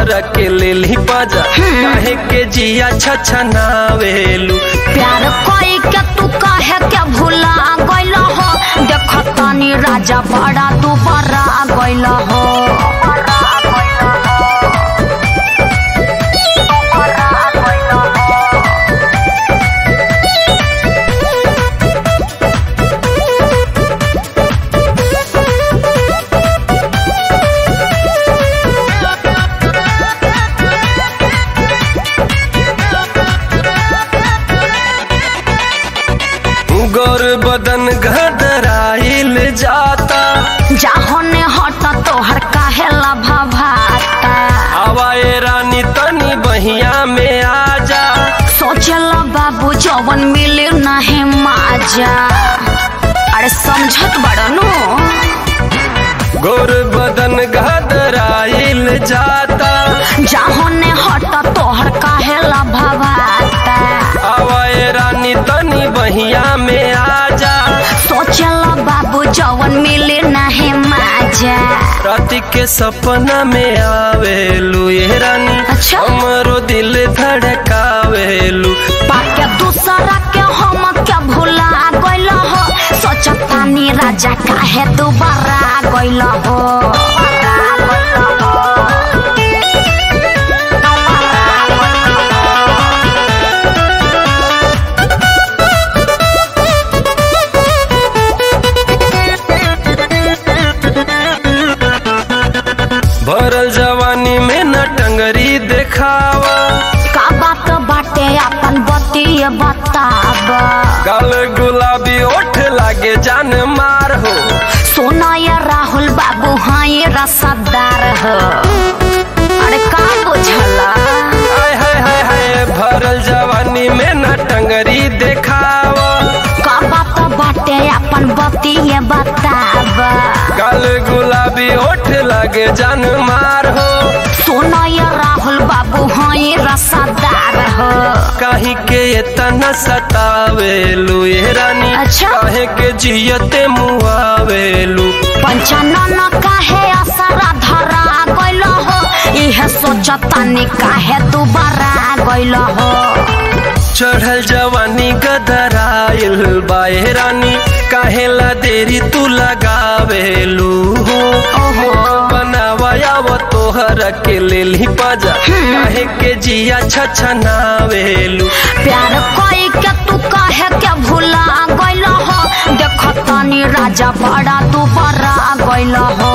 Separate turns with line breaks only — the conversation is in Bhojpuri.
तोहरा के लेली बाजा काहे के जिया छछनावेलू
प्यार कोई के तू कहे के भूला गइल हो देख तनी राजा बड़ा तू बड़ा गइल हो
गोर बदन घदराइल जाता
जाहो ने हट तोहर काहे लभा भाता
आवाए रानी तनी बहिया में आजा
सोचल बाबू जवन मिले नहीं माजा अरे समझत बड़नु
गोर बदन घदराइल जाता
जाहो ने हट तोहर काहे लभा भाता
आवाए रानी तनी बहिया में आजा
सोचल बाबू जवन मिले नहीं माजा
राति के सपना में आवेलू ये रानी
अच्छा।
हमरो दिल धड़कावेलू
पाके दूसरा के हम के भूला गइल हो सोचतानी राजा काहे दोबारा गइल हो
भरल जवानी में न टंगरी देखावा
का बात बाटे अपन बतिए बताब
गाल गुलाबी ओठ लागे जान मार हो
सोना या राहुल बाबू हाँ ये रसदार हो अरे का बुझला
हाय हाय हाय हाय भरल जवानी में न टंगरी देखावा
का बात बाटे अपन बतिए बताब
गाल गुलाबी ओठ लागे जान मार हो
सोना या राहुल बाबू हाँ ये रसदार हो
काहे के इतना सतावेलू ये रानी
अच्छा।
काहे के जियते मुआवेलू
पंचानन काहे असरा धरा गइल हो इहे सोचतानी काहे दोबारा गइल हो
चढ़ल जवानी गदराइल बाए रानी काहेला देरी तू लगावेलू
ओहो।
बनावाया वो तोहर के लेली बाजा काहे के जिया छछनावेलू
प्यार कोई के तू काहे के भूला गइल हो देख तनी राजा बड़ा तू बड़ा गइल हो